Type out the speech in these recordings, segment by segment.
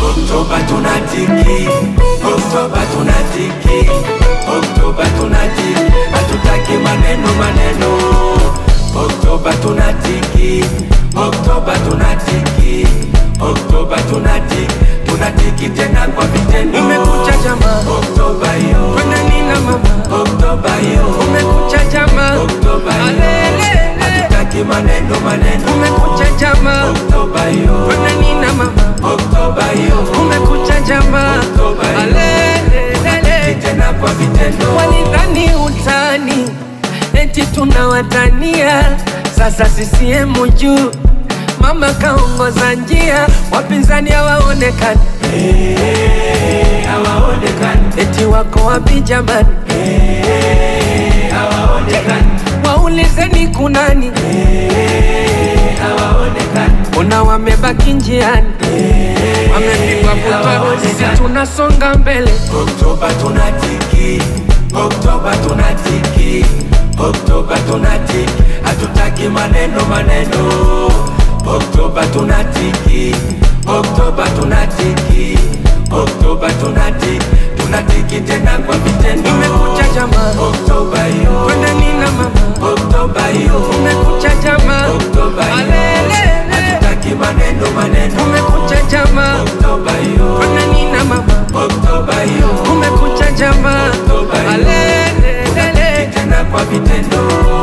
Oktoba tunatiki, Oktoba tunatiki, Oktoba tunatiki, hatutaki maneno maneno. Oktoba tunatiki, Oktoba tunatiki, Oktoba tunatiki, tunatiki tena kwa vitendo. Umekucha jamaa, Oktoba yo, kwenda nina mama, Oktoba yo, umekucha jamaa, Oktoba yo, alele, hatutaki maneno maneno. umekucha jamaa, Oktoba yo, kwenda nina mama, Oktoba yo, umekucha jamaa, Oktoba yo, alele, tena kwa vitendo. walidhani utani, eti tunawatania, sasa CCM juu, mama kaongoza njia, wapinzani hawaonekani, Eh, hawaonekani, eti wako wapi jamani? eh, hawaonekani, Waulizeni kunani, eh, hawaonekani, ona wamebaki njiani, wamepigwa butwa, sisi tunasonga mbele. Oktoba tunatiki, Oktoba tunatiki, Oktoba tunatiki, hatutaki maneno maneno. Oktoba tunatiki, Oktoba tunatiki, Oktoba tunatiki, tunatiki tena kwa vitendo. Umekucha jamaa, Oktoba yo, kwenda nina mama, Oktoba yo, umekucha jamaa, Oktoba yo, alele, hatutaki maneno maneno. umekucha jamaa, Oktoba yo, kwenda nina mama, Oktoba yo, umekucha jamaa, Oktoba yo, alele, tena kwa vitendo.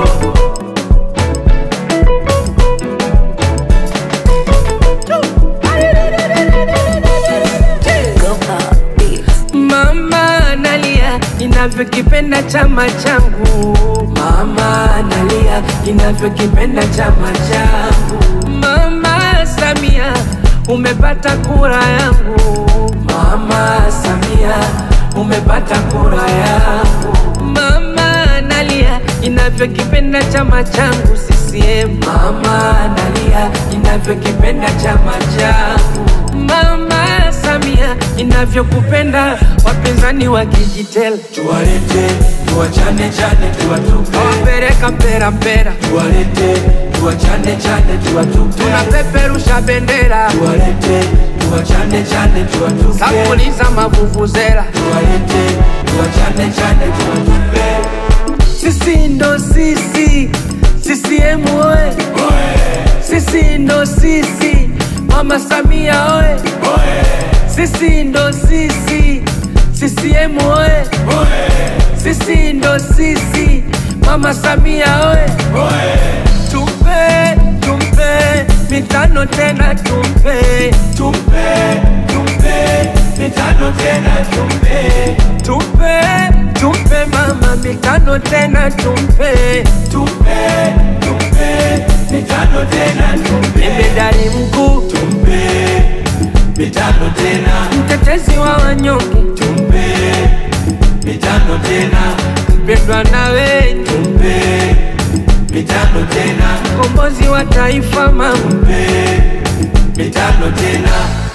mama nalia, ninavyokipenda chama changu, Mama nalia inavyokipenda chama changu. mama Samia, umepata kura yangu, Mama Samia umepata kura yangu. mama nalia, ninavyokipenda chama changu CCM. Mama nalia inavyokipenda chama changu. Mama Samia, inavyokupenda wapinzani wakijitela, Tuwalete, tuwachane chane, tuwatupe. wapeleka mpera mpera, Tuwalete, tuwachane chane, tuwatupe. tunapeperusha bendera, Tuwalete, tuwachane chane, tuwatupe. sapuliza mavuvuzela, Tuwalete, tuwachane chane, tuwatupe. sisi ndo sisi, CCM oye, sisi ndo sisi, Mama Samia oye, sisi ndo sisi, CCM oye, sisi ndo sisi, Mama Samia oye. Tumpe, tumpe, mitano tena tumpe, Tumpe, tumpe, mitano tena tumpe. tumpe, tumpe mama mitano tena tumpe, Tumpe, tumpe, mitano tena tumpe. jemedari mkuu, Tumpe, mitano tena. mtetezi wa wanyonge, Tumpe, mitano tena. mpendwa na wengi, Tumpe, mitano tena. mkombozi wa taifa mama, Tumpe, mitano tena.